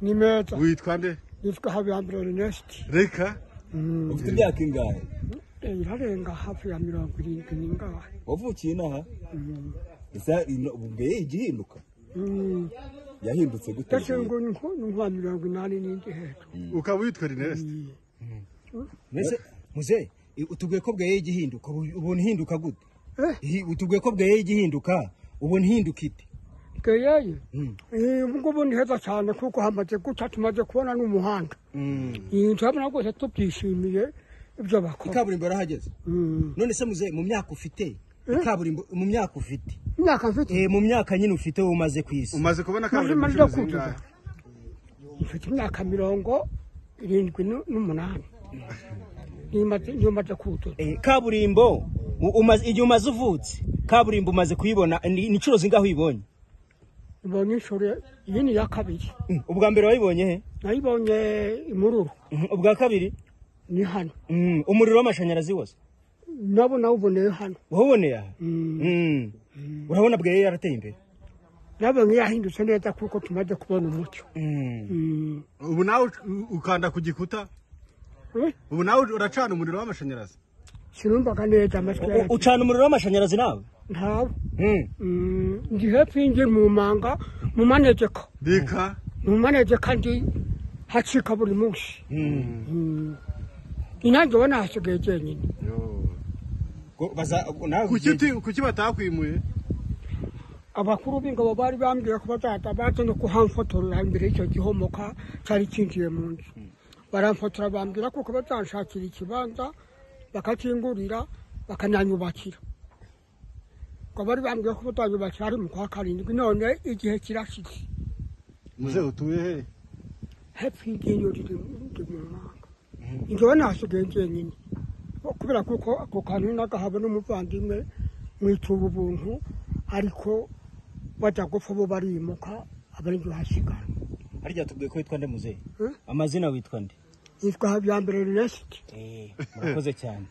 ni meza witwa nde nitwa habiyambiro rinesti reka ufite imyaka ingahe irarenga hafi ya mirongo irindwi n'ingahe wavukiye inaha gusa ino- ubu mbere igihinduka Mm, yahindutse gute ndetse ngo ni nko- ni nka mirongo inani n'indi hejuru ukaba witwa rinesite Mbese muze i- utubwiye ko bweye igihinduka ubu- ubu ntihinduka gute Eh. Ihi- utubwiye ko bweye igihinduka ubu ntihinduka ite bweyeye Mm. Eh, ubu ngubu ni heza cyane kuko hamaze guca tumaze kubona n'umuhanda Eh, turabona rwose tubyishimiye ibyo bakora ikaburimbo yarahageze Mm. none se muze mu myaka ufite ikaburimbo mu myaka ufite imyaka mfite Eh, mu myaka nyine ufite umaze ku isi umaze kubona kaburimbo Maze inshuro maze zingahe mfite imyaka mirongo irindwi nu- n'umunani Nimaze- niyo maze kudoda Eh, kaburimbo u- umaze- igihe umaze uvutse kaburimbo umaze kuyibona ni ni inshuro zingaho uyibonye ibonye inshuro iyi ni iya kabiri Mm, ubwa mbere wayibonye he nayibonye imururu Mhm, ubwa kabiri ni hano Mm, umuriro w'amashanyarazi wose nabo nawuboneye hano wawuboneye aha Mm. Mm. urabona bweye yarateye imbere nabonye yahindutse neza kuko tumaze kubona umucyo Mm. Mm. ubu nawe uc- ukanda ku gikuta Eh, ubu nawe uracana umuriro w'amashanyarazi sinumvaga neza amatwi U- yanjye ucana umuriro w'amashanyarazi nawe ntawe Mm. Mm, ndi hepfo y'inzu mu manga mu manegeka reka mu manegeka ndi hacika buri munsi Mm. Mm. inyange ubona hasigaye jyenyine Ko baza- nawe kuki ugiye- uti- kuki batakwimuye abakuru b'ingabo bari bambwiye ko bazahita baza no kuhamfotorera imbere y'icyo gihomoka cyari cyinjiye mu nzu baramfotora bambwira kuko bazanshakira ikibanza bakakingurira bakananyubakira ngo bari bambwiye ko bazanyubakira ari mu kwa karindwi none igihe kirashize muze utuye he hepfo y'iryinyo riri riri mu manga njyewe nasigaye njyenyine kubera kuko ako kantu nagahaba n'umuvandimwe mwituba ubuntu ariko bajya gupfa bo barimuka abari njye hasigara harya tubwiye ko witwa nde muzehe Eh? amazina witwa nde yitwa habiyambere rinesiti Eh, murakoze cyane